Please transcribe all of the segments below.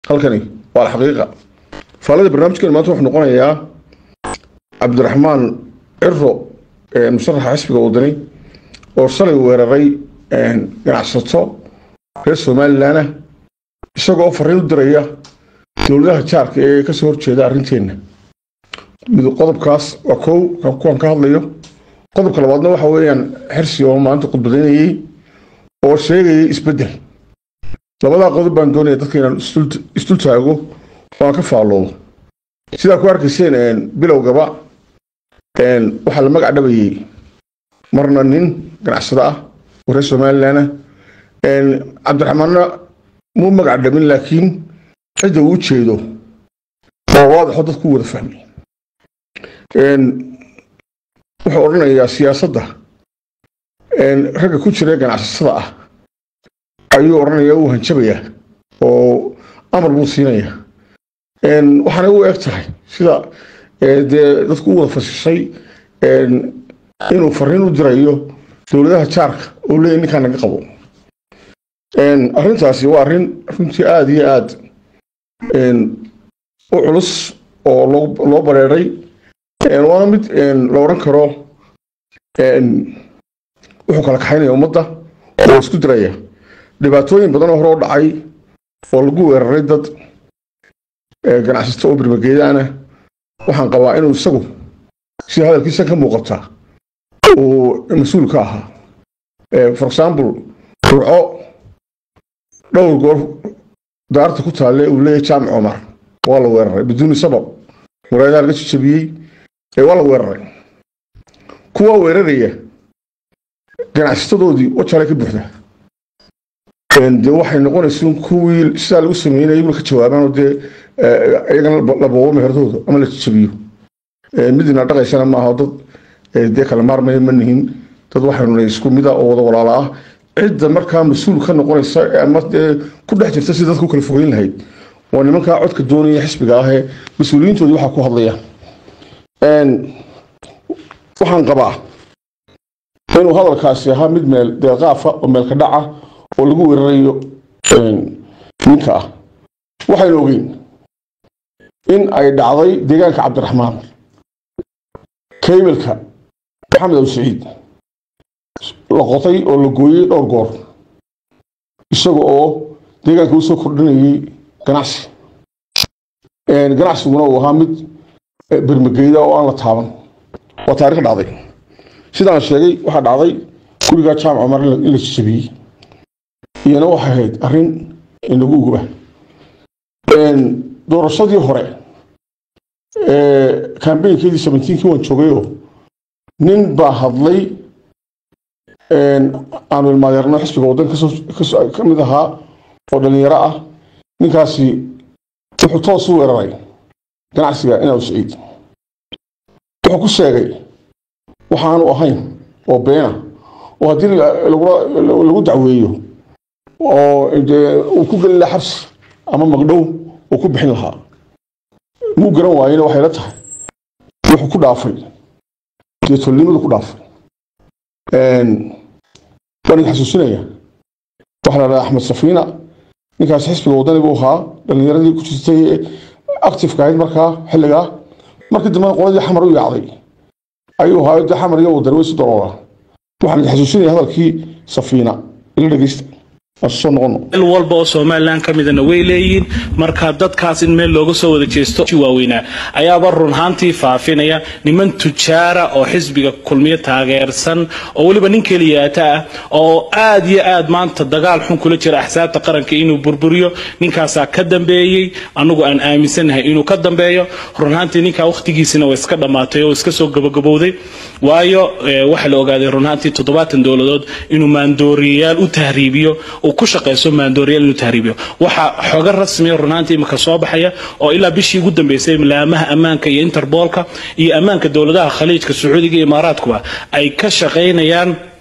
halkani waa alxaqiiqa faalada barnaamijkeena maanta wuxuu noqonayaa cabdiraxmaan ciro musharaxa xisbiga wadani oo shalay weeraray ganacsato reer somalilanah isagoo oo fariin u diraya dowladaha jaarka ee kasoo horjeeda arrinteenna mid qodobkaas waa kow kuwan ka hadlayo qodobka labaadna waxa weeyaan xirsi oo maanta khudbadaynayey oo sheegayay isbeddel labadaa qodob baan doonaya dadka inaan isdul taago oo aan ka faalloodo sidaa ku arkayseen bilowgaba waxaa la magac dhabayey marna nin ganacsado ah oo reer somalilanah cabdiraxmaanna muu magac dhabin laakiin cidda uu jeedo oo waadaxo dadku wada fahmay wuxuu odhanayaa siyaasadda ragga ku jira ganacsatada ah ayuu odhanaya uu hanjabayaa oo amar buu siinayaa waxaanay u eg tahay sida dee dadku u wada fasishay inuu fariin u dirayo dowladaha jaarka oo leeyahy ninkaan naga qabo arrintaasi waa arrin runtii aada iyo aada u culus oo loo bareeray waana mid la odhan karo wuxuu kala kaxaynaya ummadda oo isku diraya dhibaatooyin badan oo hore u dhacay oo lagu weeraray dad ganacsato oo birmageedaana waxaan qabaa inuu isagu sida hadalkiisa ka muuqata uu mas-uul ka ahaa for example ruco dhowr goor daarta ku taalle uu leeyahay jaamic cumar waa la weeraray biduuni sabab muraadaa laga jijabiyey ee waa la weeraray kuwa weeraraya ganacsatadoodii wajalay ka buuxda dee waxay noqonaysa kuwii sidaa lagu sameynaya iyaguna ka jawaabaan oo dee iyagana la boobo meheradooda ama la jijabiyo midina dhaqaysana maaha dad dee kala maarmaya ma nihin dad waxaynu isku mida oo wada walaala ah cidda markaa mas-uul ka noqonaysa ama dee ku dhex jirta si dadku kala fogeyn lahayd waa nimankaa codka doonaya xisbiga ah ee mas-uuliyiintoodii waxaa ku hadlaya waxaan qabaa inuu hadalkaasi ahaa mid meel deeqaafa oo meelka dhaca oo lagu weerarayo ninka ah waxaynu ogeyn in ay dhacday deegaanka cabdiraxmaan kaybalka maxamed aw saciid la qotay oo la gooyey dhowr goor isaga oo deegaanka usoo kordhinayay ganacsi ganacsiguna uu ahaa mid bermageyda oo aan la taaban waa taarikh dhacday sidaan sheegay waxaa dhacday gurigaa jaamac cumar in la jijabiyey iyana waxay ahayd arrin inagu uguba doorashadii hore kambeynkeedii sabentiinkii waan joogayoo nin baa hadlay aanu ilmaadeerno xisbiga waddanka ka mid ahaa oo dhallinyaro ah ninkaasi wuxuu toos u weeraray ganacsiga inaa saciid wuxuu ku sheegay waxaanu ahayn oo beena oo haddii lagu dacweeyo oo uu ku gelin lahaa xabsi ama magdhow uu ku bixin lahaa muu garan waayena waxay la tahay wuxuu ku dhaafay dee tolnimadu ku dhaafay waan idin xasuusinaya waxaa la dhahaa axmed safiina ninkaas xisbiga waddani buu ahaa dhallinyaradii ku jirtay actifeka ahayd markaa xilligaa markii dambena qoladii xamar u yaacday ayuu ahaa de xamar iyo wadani way isu daroolaan waxaan idin xasuusinaya hadalkii safiina ila dhegeysta meel walba oo somalilan ka midana way leeyihiin marka dadkaas in meel looga soo wada jeesto waaweynaa ayaaba runhaantii faafinaya niman tujaara oo xisbiga kulmiyo taageersan oo weliba nin keliyaata ah oo aad iyo aad maanta dagaal xun kula jira axsaabta qaranka inuu burburiyo ninkaasaa ka dambeeyey anagu aan aaminsanahay inuu ka dambeeyo runhaantii ninkaa wakhtigiisina way iska dhammaatay oo iska soo gabagabowday waayo waxaa la ogaaday runhaantii toddobaatan dowladood inuu maandooriyayaal u tahriibiyo ku shaqeyso maandooriyaal inuu tahriibiyo waxaa xoga rasmiya runaantii imika soo baxaya oo ilaa bishii ugu dambeysay laamaha ammaanka iyo interboolka iyo ammaanka dowladaha khaliijka sacuudiga iyo imaaraadkuba ay ka shaqaynayaan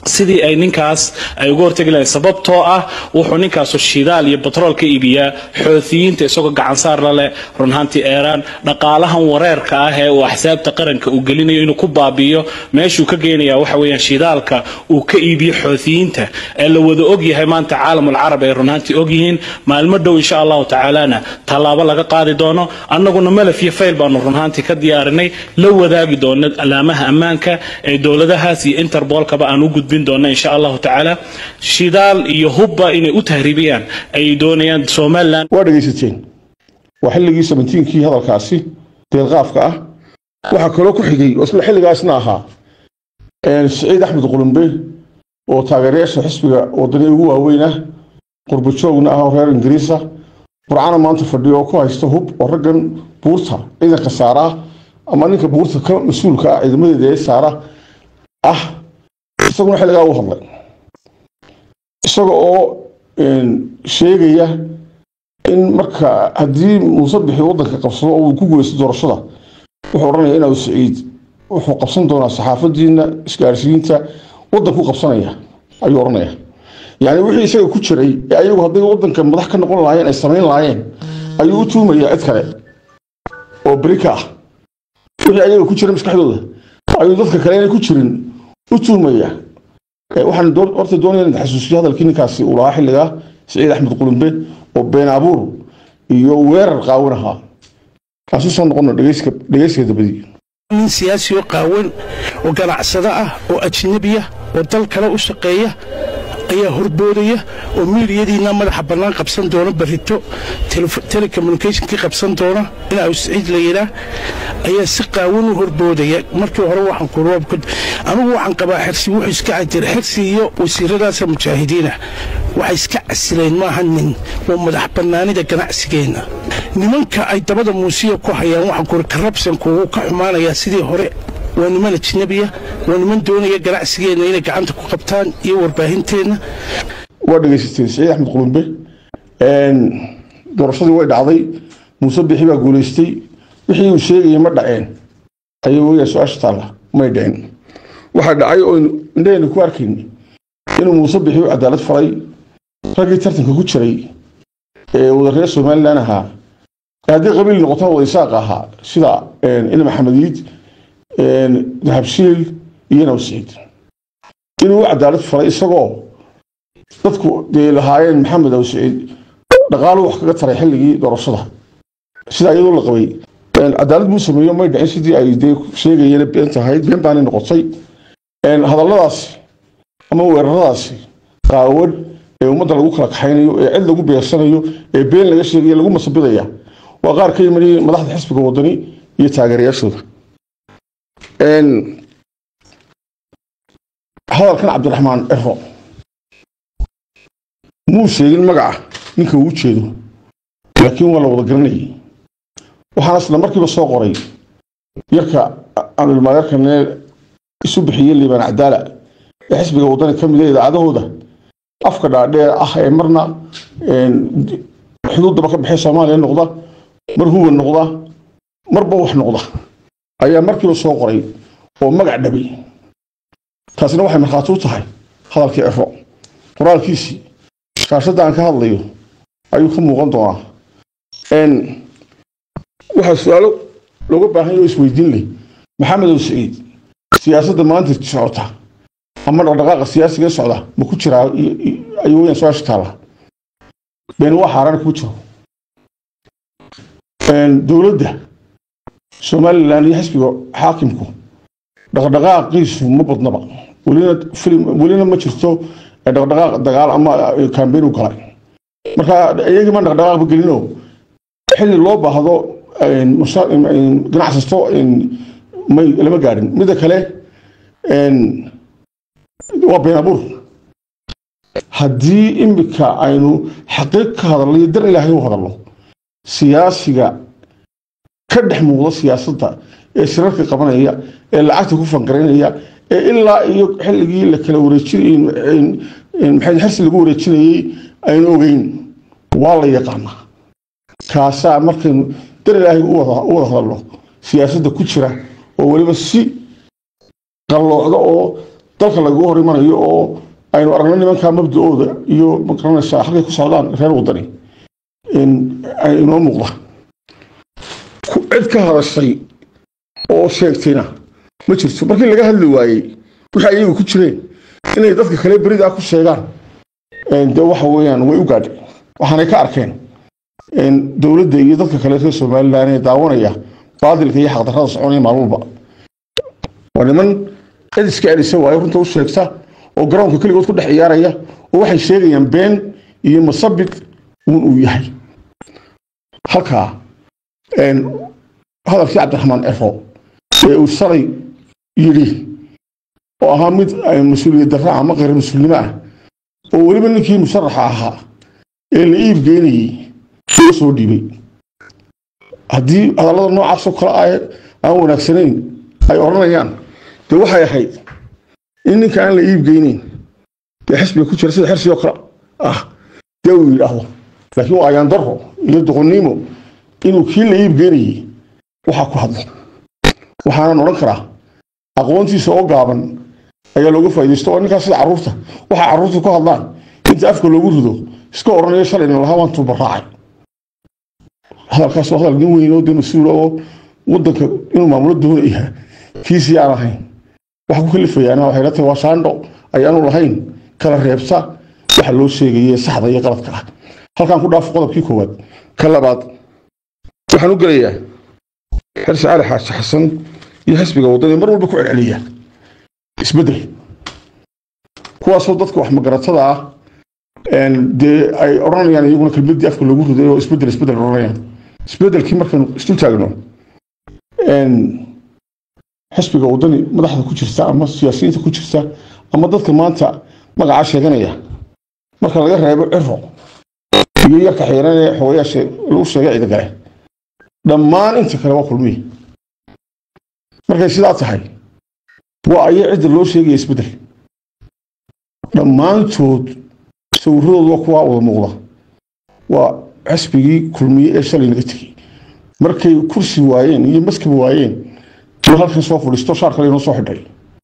sidii ay ninkaas ay uga hortegi lahayn sababtoo ah wuxuu ninkaasu shidaal iyo batrool ka iibiyaa xoutiyiinta isagoo gacansaar la leh runhaantii eeraan dhaqaalahan wareerka ah ee uu axsaabta qaranka uu gelinayo inuu ku baabi'iyo meeshuu ka geenaya waxa weeyaan shidaalka uu ka iibiyo xoutiyiinta ee la wada ogyahay maanta caalamul carab ay runhaantii ogyihiin maalmo dhow insha allahu tacaalana tallaabo laga qaadi doono annaguna malaf iyo fayl baanu runhaantii ka diyaarinay la wadaagi doono alaamaha ammaanka ee dowladahaas iyo interbolkaba aan u gudbin doona insha allahu tacaala shidaal iyo hubba inay u tahriibiyaan ay doonayaan somalilan waa dhegaysateen waa xilligii sabentiinkii hadalkaasi deelqaafka ah waxaa kaloo ku xigay oo isla xilligaasna ahaa siciid axmed qulumbe oo taageerayaasha xisbiga wadani ugu waaweyn ah qurbajoogna ah oo reer ingiriisa burcana maanta fadhiyo oo ku haysta hub oo raggan buurta ciidanka saara ama ninka buurta ka mas-uulka ah ciidamadeeda ee saara ah isaguna xilligaa u hadlay isaga oo sheegaya in marka haddii muuse bixi waddanka qabsado oo uu ku guuleysto doorashada wuxuu odhanaya inaa siciid wuxuu qabsan doonaa saxaafadiina isgaarsiinta waddanku qabsanaya ayuu odhanaya yani wixii isaga ku jiray ee ayagu hadday waddanka madax ka noqon lahaayeen ay samayn lahaayeen ayuu u tuumaya cid kale oo beri ka ah wixii ayaga ku jira maskaxdooda ayuu dadka kale inay ku jirin u tuumaya waxaan horta doonaya in xasuusiyo hadalkii ninkaasi uu lahaa xilligaa siciid axmed qulumbe oo been abuur iyo weerar qaawan ahaa kaasi soo noqono dhegeyska dabadii nin siyaasi oo qaawan oo ganacsado ah oo ajnabi ah oo dal kale u shaqeeya ayaa horboodaya oo miidiyadiina madaxa bannaan qabsan doona barrito telecommunicationkii qabsan doona inaa siciid la yidhaa ayaa si qaawan u horboodaya markii hore waxaan ku roobka anigu waxaan qabaa xirsi wuxuu iska cajira xirsi iyo wasiiradaasa mujaahidiina waxay iska casileen maaha nin waa madax bannaanida ganacsigeenna nimanka ay dabada muusiya ku hayaan waxaan kuri karabsanku wuu ka xumaanayaa sidii hore waa niman ajnabiya waa niman doonaya ganacsigeenna inay gacanta ku qabtaan iyo warbaahinteenna waa dhegaysateen siciid axmed qulumbe doorashadii way dhacday muuse bixi baa guulaystay wixii uu sheegayay ma dhaceen ayay weyaa su-aasha taalla may dhicin waxaa dhacay oo indhaheenna ku arkayn inuu muuse bixi u cadaalad faray raggii tartanka ku jiray ee wada reer somalilan ahaa haddii qabiil noqotona wada isaaq ahaa sida ina maxamediid dahabshiil iyo nawsiid inuu u cadaalad faray isagoo dadku dee lahaayeen maxamed awsiciid dhaqaalu wax kaga taray xilligii doorashada sidaa iyadoo la qabay cadaalad buu sameeyo may dhicin sidii ay dee sheegayeen been tahay been baanay noqotay hadalladaasi ama weeraradaasi qaawan ee ummadda lagu kala kaxaynayo ee cid lagu beersanayo ee been laga sheegayo lagu masabidaya waa qaar ka yimid madaxda xisbiga wadani iyo taageerayaashooda hadalkan cabdiraxmaan ciro muu sheegin magaca ninka uu jeedo laakiin waa la wada garanayay waxaana isla markiiba soo qoray yarka aanulmaagarkane isu bixiyey liibaan cadaala ee xisbiga wadani ka mida idaacadahooda afka dhaadheer ah ee marna xuduuddaba ka baxay soomaaliya noqda mar huwa noqda marba wax noqda ayaa markiiba soo qoray oo magac dhabay taasina waxay markhaati u tahay hadalkii ciro qoraalkiisii shaashadda aan ka hadlayo ayuu ka muuqan doonaa waxaa su-aalo looga baahan yaho isweydiin leh maxamedow siciid siyaasadda maanta socota ama dhaqdhaqaaqa siyaasiga socda ma ku jiraa ayuu weyaan su-aasha taalla been waa xaaraan kuma jiro dowladda somalilan iyo xisbiga xaakimku dhaqdhaqaaqiisu ma badnaba welina ma jirto dhaqdhaqaaq dagaal ama kambeyn u galay marka iyagii ma dhaqdhaqaaqba gelino xilli loo baahdo ganacsato lama gaadhin midda kale waa been abuur haddii imika aynu xaqiiq ka hadalno iyo dar ilaahay u hadalno siyaasiga ka dhex muuqda siyaasadda ee shirarka qabanaya ee lacagta ku fangaraynaya ee ilaa iyo xilligii la kala wareejinay xirsi lagu wareejinayey aynu ogeyn waa la yaqaanaa kaasaa markaynu dar ilaahay u wada hadalno siyaasadda ku jira oo weliba si qalloocda oo dalka lagaga hor imanayo oo aynu aragno nimankaa mabda-ooda iyo magaranaysaa halkay ku socdaan reer wadani inoo muuqda cid ka hadashay oo sheegtayna ma jirto markii laga hadli waayey wixii ayagu ku jireen inay dadka kale beridaa ku sheegaan de waxa weeyaan way u gaadhay waxaanay ka arkeen dowladda iyo dadka kale reer somalilan ee daawanaya baadilka iyo xaqdarrada soconaya maalmuba waa niman cid iska celisa waayo runta u sheegta oo garoonka keligood ku dhex ciyaaraya oo waxay sheegayaan been iyo masabid uun uu yahay halkaa hadalkii cabdiraxmaan cero ee uu shalay yidhi oo ahaa mid mas-uuliyad darra ama kheyr mas-uulnimo ah oo weliba ninkii musharaxa ahaa ee la iib geynayey loo soo dhiibay haddii hadallada noocaasoo kale ah aan wanaagsanayn ay odhanayaan dee waxay ahayd in ninka aan la iib geyneyn dee xisbiga ku jira sida xirsigoo kale ah dee uu yidhaahdo laakiin waa ayaan darro iyo doqonnimo inuu kii la iib geynayey waxaa ku hadlo waxaanan odhan karaa aqoontiisa oo gaaban ayaa looga faaidaysto oo ninkaas sida carruurta waxaa carruurta ku hadlaan inta afka loogu rido iska odhanayo shalayna lahaa waan tuubaraacay hadalkaas waa hadal nin weyn oo dee mas-uula oo waddanka inuu maamulo doonaya kiisii aan ahayn waxa ku kalifayaana waxay la tahay waa shaandho ayaanu lahayn kala reebsa waxa loo sheegaye saxda iyo qaladka ah halkaan ku dhaafo qodobkii koowaad ka labaad waxaan u gelayaa xirsi cali xaaji xasan iyo xisbiga waddani mar walba ku celceliya isbeddel kuwaasoo dadka wax magaratada ah dee ay odhanayaan iyaguna kelmaddii afka loogu riday oo isbeddel isbeddel odhanayaan isbeddelkii markaynu isu taagno xisbiga waddani madaxda ku jirta ama siyaasiyiinta ku jirta ama dadka maanta magacaa sheeganaya marka laga reebo ciro iyo yarka xiiran ee xogayaasha lagu sheegay ciidagale dhammaan inta kale waa kulmiye markay sidaa tahay waa aya cidda loo sheegaya isbeddel dhammaantood sawiradooda waa kuwaa wada muuqda waa xisbigii kulmiye ee shalay naga tegey markay kursi waayeen iyo maskab waayeen iyo halkan soo fadhiisto shaar kale inoo soo xidhay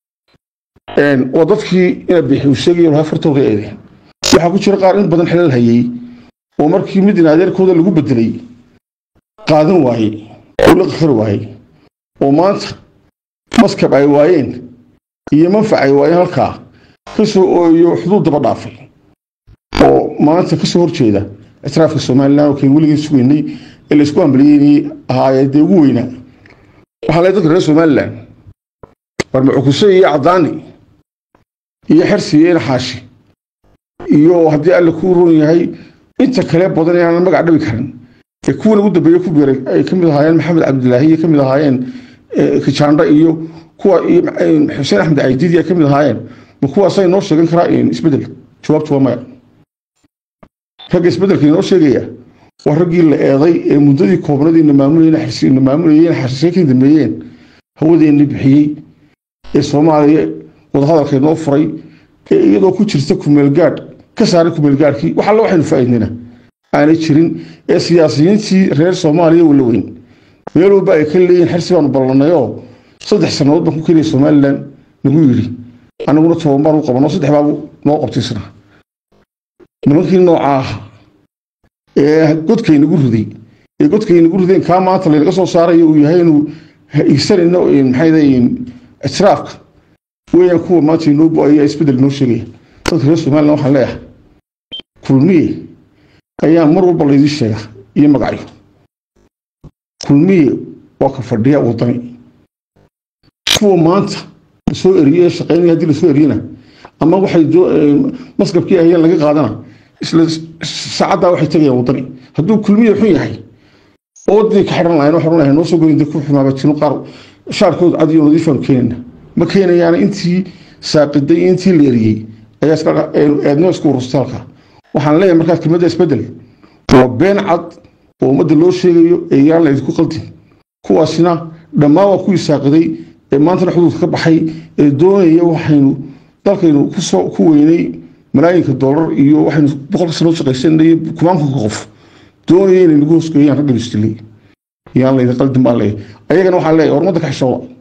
waa dadkii ina bixi uu sheegayo lahaa fartooda eedeen waxaa ku jira qaar in badan xilal hayay oo markii mid in adeerkooda lagu bedelay qaadan waayey oo la qakari waayey oo maanta maskab ay waayeen iyo manfac ay waayeen halkaa kasoo ooyo xuduud daba dhaafay oo maanta kasoo horjeeda ictiraafka somalilan oo kayn weligeen sugaynay ee laysku ambaliyeynayay ahaayee dee ugu weynaa waxaa leey dadka reer somalilan barmacukushe iyo caddaani iyo xersi iyo inaxaashi iyo haddii alle kuu ron yahay inta kale badan ee aanan magac dhabi karin ee kuwan ugu dambeeye ku biiray ay ka mid ahaayeen maxamed cabdilaahi iyo ka mid ahaayeen kijaandha iyo kuwa iyo xuseen axmed caydiidi ay ka mid ahaayeen ma kuwaasay noo sheegan karaa isbeddel jawaabtu waa maya ragga isbeddelka inoo sheegaya waa raggii la eeday ee muddadii koobnadii na maamulayeen xashiisay ka dambeeyeen hawadeenna bixiyey ee soomaaliya wadahadalka inoo furay ee iyadoo ku jirta kumeelgaadh ka saaray kumeelgaadhkii wax alle waxaynu faa'iidnayna aanay jirin ee siyaasiyiintii reer soomaaliya wala weyn meel walba ay ka leeyihin xirsi baanu ballanayoo saddex sannadood baan ku keliya somalilan nagu yidhi annaguna toban baan u qabanoo saddex baabu noo qabtaysana nimankii nooca ah ee godkaynagu riday ee godkaynagu rideen kaa maanta laynaga soo saarayo uu yahay inuu igsanayno maxay ictiraafka weeyaan kuwa maanta inoo bu-aya isbeddel inoo sheegaya dadka reer somalilan waxaan leeyahay kulmiye ayaa mar walba laydii sheega iyo magacyo kulmiye waa ka fadhiya wadani kuwa maanta lasoo eriye ee shaqeynaya haddii lasoo eriyena ama waxay maskabkii ahayeen laga qaadana isla saacaddaa waxay tegayaan wadani hadduu kulmiye xun yahay oo waddadii ka xidhan lahayn waxaan lahayn noo soo goyn ku xumaabatino qaar shaarkood cad iyo nadiifaanu keenayna ma keenayaana intii saaqiday intii la eriyey ayaa eednimo isku urustay halkaa waxaan leeyahay markaas kelmadda isbeddel waa been cad oo ummadda loo sheegayo ee yaan laydinku qaldin kuwaasina dhammaan waa kuwii saaqiday ee maantana xuduudka ka baxay ee doonaya waxaynu dalkaynu kusoo ku weynay malaayinka doolar iyo waxaynu boqolka sanood shaqaysanay kumaankunka qof doonaya inay nagu hoosgeeyaan raggan isdilay yaan laydin qaldin baan leeyahay ayagana waxaan leeyahay war ummadda ka xishooda